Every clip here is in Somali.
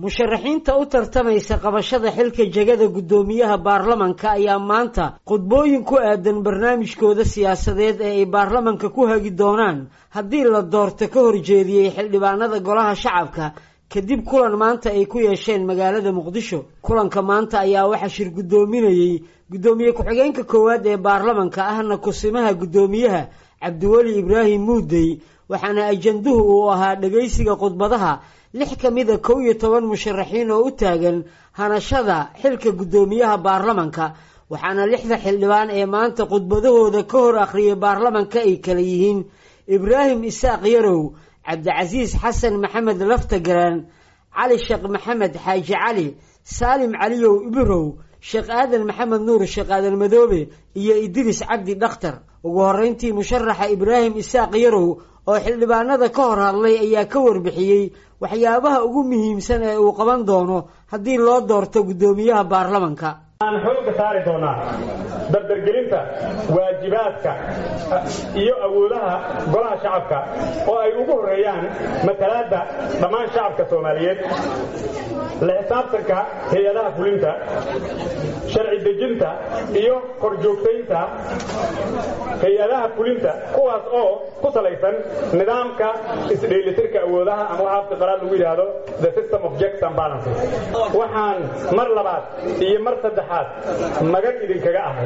musharaxiinta u tartamaysa qabashada xilka jegada guddoomiyaha baarlamanka ayaa maanta khudbooyin ku aadan barnaamijkooda siyaasadeed ee ay baarlamanka ku hagi doonaan haddii la doorto ka horjeediyey xildhibaanada golaha shacabka kadib kulan maanta ay ku yeesheen magaalada muqdisho kulanka maanta ayaa waxaa shir guddoominayey guddoomiye ku-xigeenka koowaad ee baarlamanka ahna kusimaha guddoomiyaha cabdiweli ibraahim muudey waxaana ajanduhu uu ahaa dhegaysiga khudbadaha lix ka mida kow iyo toban musharaxiin oo u taagan hanashada xilka guddoomiyaha baarlamanka waxaana lixda xildhibaan ee maanta khudbadahooda ka hor akhriyay baarlamanka ay kala yihiin ibraahim isaaq yarow cabdicasiis xasan maxamed laftagaraan cali sheekh maxamed xaaji cali saalim caliyow ibirow sheekh aadan maxamed nuur sheekh aadan madoobe iyo idriis cabdi dhakhtar ugu horreyntii musharaxa ibraahim isaaq yarow oo xildhibaanada ka hor hadlay ayaa ka warbixiyey waxyaabaha ugu muhiimsan ee uu qaban doono haddii loo doorto guddoomiyaha baarlamanka aan xooga saari doonaa dardargelinta waajibaadka iyo awoodaha golaha shacabka oo ay ugu horreeyaan matalaadda dhammaan shacabka soomaaliyeed la xisaabtanka hay-adaha fulinta sharci dejinta iyo korjoogtaynta hay-adaha fulinta kuwaas oo ku salaysan nidaamka isdheelitirka awoodaha ama waxa afka qalaad lagu yidhaahdo the system of checks and balances waxaan mar labaad iyo mar saddexaad magan idinkaga ahay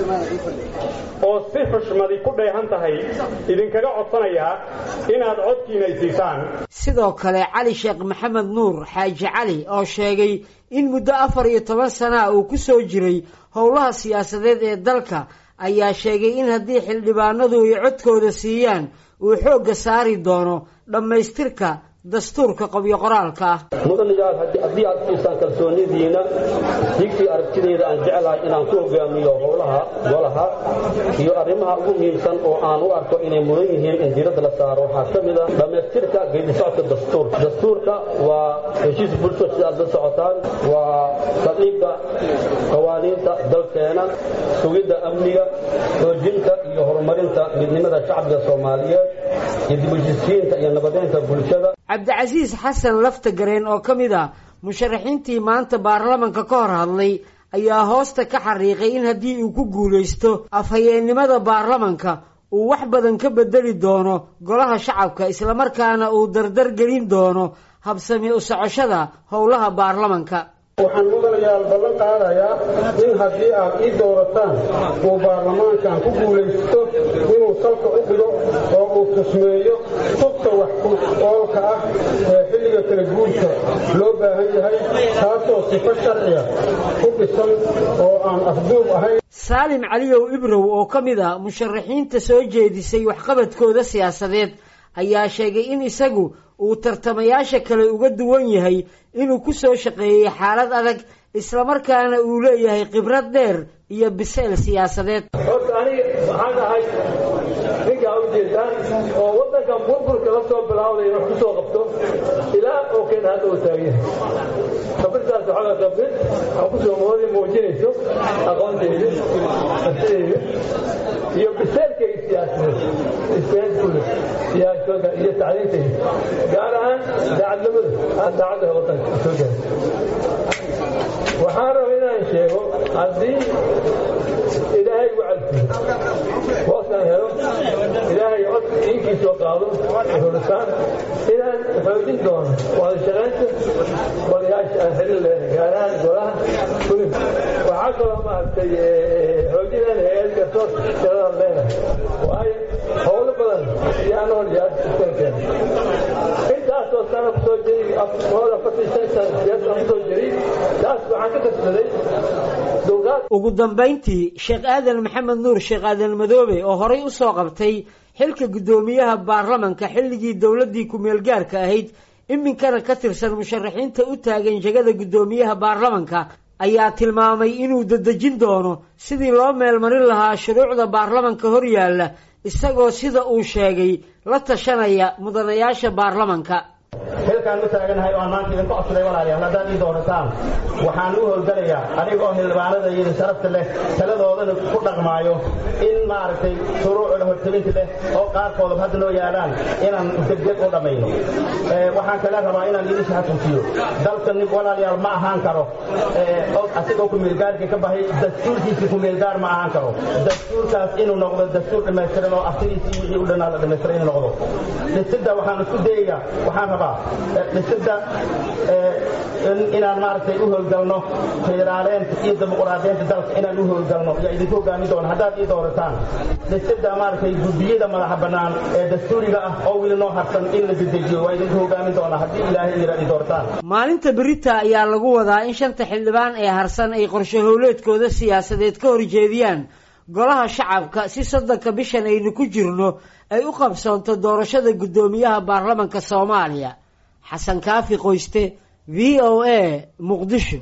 oo si xushmadi ku dheehan tahay idinkaga codsanayaa inaad codkiina isiisaan sidoo kale cali sheekh maxamed nuur xaaji cali oo sheegay in muddo afar iyo toban sanaa uu ku soo jiray howlaha siyaasadeed ee dalka ayaa sheegay in haddii xildhibaanadu ay codkooda siiyaan uu xoogga saari doono dhammaystirka dastuurka qobyo qoraalka ah mudanayaal haddii aad siisaan kalsoonidiina digtii aragtideeda aan jeclahay inaan ku hogaamiyo howlaha golaha iyo arrimaha ugu muhiimsan oo aan u arko inay mudan yihiin in diiradda la saaro waxaa ka mid a dhammaystirka geedisocodka dastuurka dastuurka waa heshiis bulsho si aad la socotaan waa saldhigga qawaaniinta dalkeena sugidda amniga xoojinta iyo horumarinta midnimada shacbiga soomaaliyeed iyo dibujisiinta iyo nabadeynta bulshada cabdicasiis xasan laftagareen oo ka mid ah musharaxiintii maanta baarlamanka ka hor hadlay ayaa hoosta ka xariiqay in haddii uu ku guulaysto afhayeennimada baarlamanka uu wax badan ka bedeli doono golaha shacabka islamarkaana uu dardar gelin doono habsami u socoshada howlaha baarlamanka waxaan mudanayaal ballan qaadayaa in haddii aad ii doorataan uu baarlamaankan ku guulaysto inuu salka u dhigo oo uu tusmeeyo tubta wax ku oolka ah ee xilliga kala guurka loo baahan yahay taasoo sifo sharciya ku dhisan oo aan afduub ahayn saalim caliyow ibrow oo ka mid a musharaxiinta soo jeedisay waxqabadkooda siyaasadeed ayaa sheegay in isagu uu tartamayaasha kale uga duwan yahay inuu ku soo shaqeeyey xaalad adag islamarkaana uu leeyahay khibrad dheer iyo biseyl siyaasadeed horta aniga waxaan ahay ninkaa ujeedaan oo waddankan burburka la soo bilaawday wax ku soo qabto ilaa oo keen hadda uu taagan khabirtaas waxaa khabir aan ku soo mooday muujinayso aqoontayda kartidayda iyo biseylkayga siyaasadeed isteedkule siyaasadda iyo tacliintayda gaar ahaan daacadnimada aan daacadda waddanka soo gaaray waxaan raba inaan sheego haddii ilaahay u calfiyo hoosaan helo ilaahay cod iinkii soo qaado xulisaan inaan xoojin doono wada shaqaynta golayaasha aan xiriir leenahay gaar ahaan golaha fulin waxaa kaloo maaragtay xoojinaan hay-ad garsoor shaqadan leenahay waayo howlo badan yaan hor yaad sistemkeena intaasoo sana kusoo jiray hooda afartan shan sana siyaasa kusoo jiray taas waxaan ka kasbaday dowlaad ugu dambayntii sheekh aadan maxamed nuur sheekh aadan madoobe oo horay u soo qabtay xilka guddoomiyaha baarlamanka xilligii dowladdii ku-meel gaarka ahayd iminkana ka tirsan musharaxiinta u taagan jegada guddoomiyaha baarlamanka ayaa tilmaamay inuu dadejin doono sidii loo meelmarin lahaa shuruucda baarlamanka hor yaalla isagoo sida uu sheegay la tashanaya mudanayaasha baarlamanka xilkaan u taaganahay oo aan maanta idinku codsaday walaalayaal haddaad ii doorataan waxaan u howlgalayaa adigoo xildhibaanada iyo sharafta leh taladoodana ku dhaqmaayo in maaragtay shuruucda hortabinta leh oo qaarkoodaba hadda noo yaalaan inaan degdeg u dhammayno waxaan kale rabaa inaan idin xasuusiyo dalka nin walaalayaal ma ahaan karo asigoo kumeelgaarka ka bahay dastuurkiisa kumeelgaar ma ahaan karo dastuurkaas inuu noqdo dastuur dhammaystiran oo aftidiisa iyo wixii u dhanaa la dhammaystiran inuu noqdo dhisidda waxaan isku dayayaa waxaan rabaa dhisidda inaan maaragtay u howlgalno federaaleenta iyo dimuqraadiyeenta dalka inaan u howlgalno yaa idinku hogaamin doona haddaad ii doorataan dhisidda maaragtay guddiyada madaxa bannaan ee dastuuriga ah oo weli noo harsan in la dedejiyo waa idinku hogaamin doonaa haddii ilaahay yiraad ii doorataan maalinta berita ayaa lagu wadaa in shanta xildhibaan ee harsan ay qorshe howleedkooda siyaasadeed ka horjeediyaan golaha shacabka si soddonka bishan aynu ku jirno ay u qabsoonto doorashada guddoomiyaha baarlamanka soomaaliya xasan kaafi qoyste v o a muqdisho